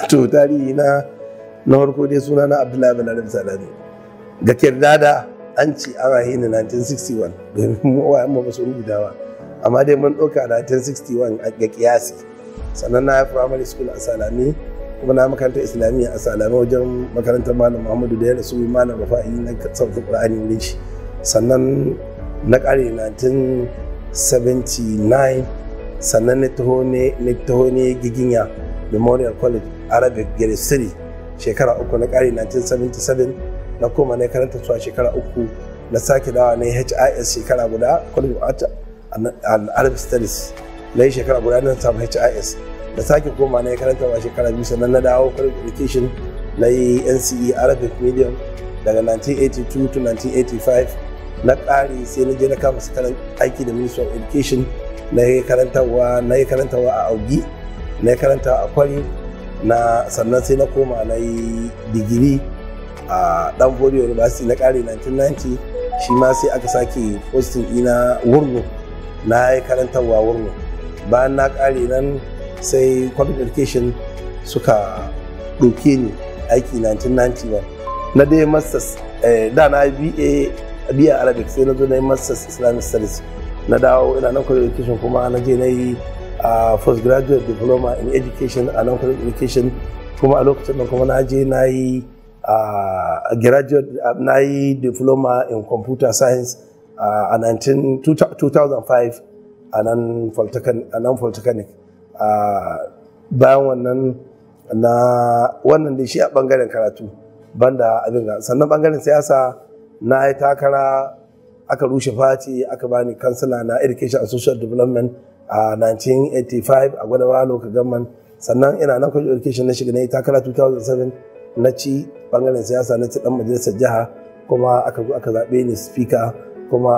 to tarihi na na farko dai suna na abdullahi bin arab salami ga kirdada an ce an rahe ni 1961 domin mu wayan mu ba su rubuta ba amma dai mun ɗauka 1961 ga kiyasi sannan na primary school a salami kuma na makarantar islamiyya a salami wajen makarantar malam muhammadu da ya rasu malam rafa'i na sauƙin ƙur'ani wurin shi sannan na ƙare 1979 sannan na taho ne na taho ne giginya memorial college arabic grade 3 shekara uku na ƙare 1977 na koma na karanta su a shekara uku na sake dawa na his shekara guda college of art and arabic studies na yi shekara guda na samu his da sake koma na karanta wa shekara biyu sannan na dawo college education na yi nce arabic medium daga 1982 to 1985 na ƙari sai na je na kama sakarar aiki da ministry of education na yi karantarwa na yi karantarwa a augi na yi karantarwa a kwari na sannan sai na koma na yi digiri a danfodi university na ƙari 1990 shi ma sai aka sake posting ina wurno na yi karantarwa wurno bayan na ƙare nan sai college education suka ɗauke ni aiki 1991 na dai masters da na ba biya arabic sai na zo na yi masters islamic studies na dawo ina nan college education kuma na je na yi postgraduate diploma in education a nan college education kuma a lokacin da kuma na je na yi graduate na yi diploma in computer science a 2005 a nan polytechnic bayan wannan na wannan da shi a bangaren karatu banda abin ga sannan bangaren siyasa na yi takara aka rushe fati aka bani kansila na education and social development a 1985 a gwadawa local government sannan ina nan college education na shiga na yi takara 2007 na ci bangaren siyasa na ci dan majalisar jiha kuma aka zo aka zaɓe ni speaker kuma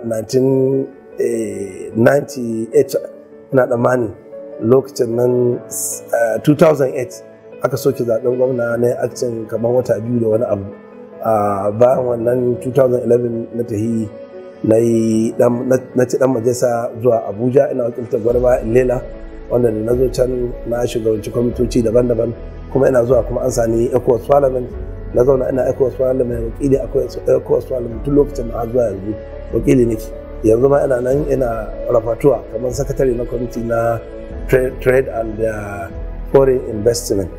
1998 ina tsammani lokacin nan 2008 aka soke zaben gwamna na akcin kamar wata biyu da wani abu bayan wannan 2011 na tahi na ci dan majalisa zuwa abuja ina wakiltar gwarba lela wanda da na zo can na shugabanci kwamitoci daban-daban kuma ina zuwa kuma an sani ecowas parliament na zauna ina ecowas parliament wakili ecowas parliament tun lokacin da zuwa yanzu wakili nake yanzu ma ina nan ina rafatuwa kamar sakatare na kwamiti na trade and foreign investment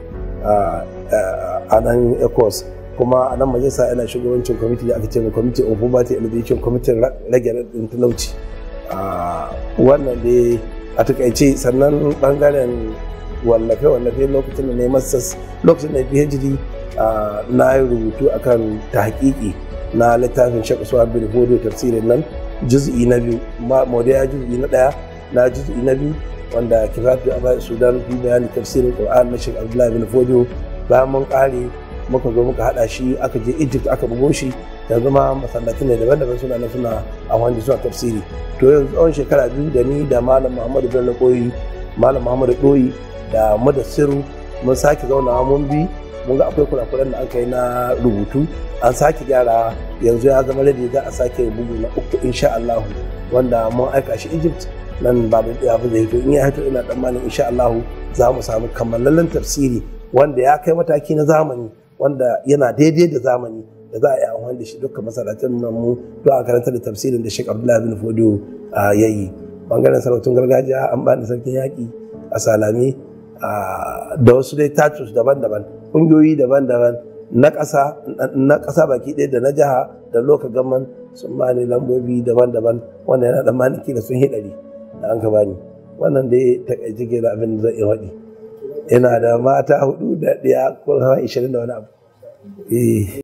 a nan ecos kuma a nan majalisa ina shugabancin kwamiti da aka ce mai kwamiti on poverty elevation kwamitin rage radin talauci wannan dai a takaice sannan bangaren wallafe-wallafe lokacin da na yi masas lokacin da phd na yi rubutu akan ta hakiki na littafin shek usman bin fodo tafsirin nan juz'i na biyu mawadiya juz'i na daya na juz'i na biyu wanda kifatu a sudan fi bayani tafsirin qur'an na shek abdullahi bin fodo bayan mun kare muka zo muka hada shi aka je egypt aka bugo shi yanzu ma masallatai ne daban-daban suna na suna amfani suna tafsiri to yanzu tsawon shekara biyu da ni da malam muhammadu bello koyi malam muhammadu doyi da mudassiru mun sake zaunawa mun bi mun ga akwai kurakuran da aka yi na rubutu an sake gyara yanzu ya zama da za a sake bugu na uku insha Allah wanda mun aika shi Egypt nan ba da ya zai hito in ya hito ina tsammanin insha Allah za mu samu kammalallen tafsiri wanda ya kai mataki na zamani wanda yana daidai da zamani da za a yi amfani da shi dukkan masarautar nan mu don a karanta da tafsirin da Sheikh Abdullahi bin Fodo ya yi bangaren sarautun gargajiya an bani sarkin yaƙi a Salami da wasu dai tatus daban-daban ƙungiyoyi daban-daban na ƙasa na ƙasa baki ɗaya da na jiha da loka gaman sun bani lambobi daban-daban wanda yana da maniki da sun hidari da an ka bani wannan dai takaice ke da abin da zai iya waɗi ina da mata hudu da ɗaya ko ishirin da wani abu